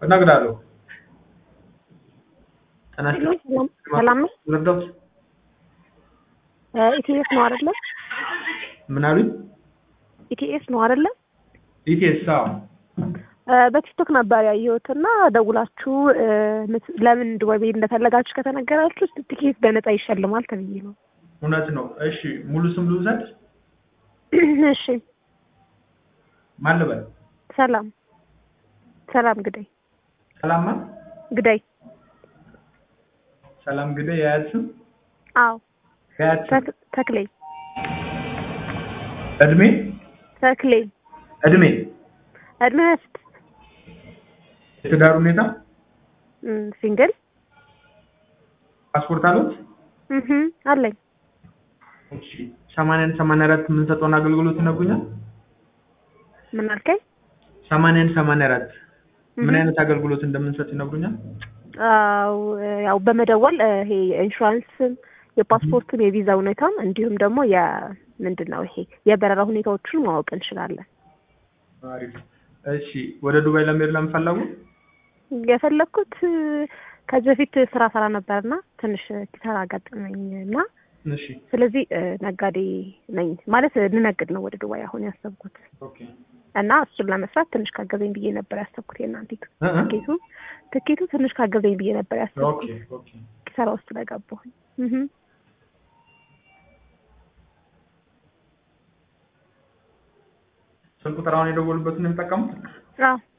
እነግርሃለሁ። ጤና ሄሎ፣ ይስጥልኝ። ሰላም ሰላም ነው። ልርዳዎት? ኢቲኤስ ነው አይደለ? ምን አሉኝ? ኢቲኤስ ነው አይደለ? ኢቲኤስ አዎ። በቲክቶክ ነበር ያየሁት እና ደውላችሁ እ፣ ምት- ለምን ዱባይ መሄድ እንደፈለጋችሁ ከተነገራችሁ ትኬት በነፃ ይሸልማል ተብዬ ነው። እውነት ነው። እሺ ሙሉ ስም ልውሰድ? እሺ፣ ማን ልበል? ሰላም ሰላም ግዳይ ሰላም ማን? ግዳይ። ሰላም ግዳይ። የአያት ስም? አዎ፣ የአያት ስም? ተክ- ተክሌ እድሜ? ተክሌ እድሜ? እድሜ ሀያ ስድስት የትዳር ሁኔታ? እም፣ ሲንግል ፓስፖርት አሉት? እህ አለኝ። እሺ ሰማንያን ሰማንያ አራት የምንሰጠውን አገልግሎት ይነግሩኛል? ምን አልከኝ? ሰማንያን ሰማንያ አራት ምን እህ። አይነት አገልግሎት እንደምንሰጥ ይነግሩኛል? አዎ ያው በመደወል እ፣ ይሄ የኢንሹራንስም የፓስፖርትም የቪዛ ሁኔታም እንዲሁም ደግሞ የምንድን ነው ይሄ የበረራ ሁኔታዎችን ማወቅ እንችላለን። አሪፍ። እሺ ወደ ዱባይ ለመሄድ ለምን ፈለጉ? የፈለግኩት እ፣ ከዚህ በፊት ስራ ሰራ ነበርና ትንሽ ኪሳራ አጋጠመኝ እና እሺ ስለዚህ እ፣ ነጋዴ ነኝ ማለት ልነግድ ነው ወደ ዱባይ አሁን ያሰብኩት ኦኬ እና እሱን ለመስራት ትንሽ ካገዘኝ ብዬ ነበር ያሰብኩት። የእናንተ እ እ ትኬቱ ትኬቱ ትንሽ ካገዘኝ ብዬ ነበር ኦኬ ያሰብኩት ኦኬ ኪሳራ ውስጥ ስለገባሁኝ። እህ ስልክ ቁጥር አሁን የደወሉበትን ነው የሚጠቀሙት? አዎ